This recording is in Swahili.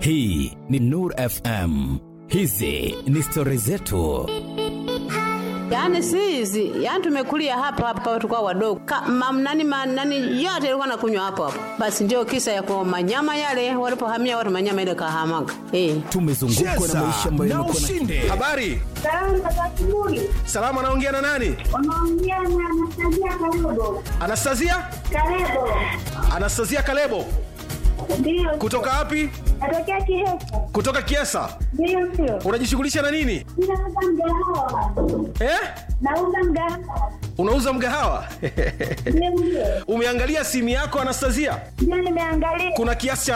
Hii ni Nur FM. Hizi ni stori zetu. Yaani si hizi, yaani tumekulia hapa hapa tukao wadogo. Mam nani ma, nani yote ilikuwa nakunywa hapo hapo. Basi ndio kisa ya kwa manyama yale walipohamia watu manyama ile kahamaga. Eh. Tumezungukwa na Cheza maisha ambayo na yamekuwa na ushinde. Habari, Salamu za asubuhi. salama. Anaongea na nani? Unaongea na Anastasia Kalebo. Anastasia, Kalebo. Anastasia Kalebo Ndio. kutoka wapi? Natokea Kihesa. Kutoka Kiesa. Ndio sio. Unajishughulisha na nini Ninauza mgahawa. eh? Nauza mgahawa. Unauza mgahawa? Ndio ndio. Umeangalia simu yako Anastasia? Ndio nimeangalia. Kuna kiasi cha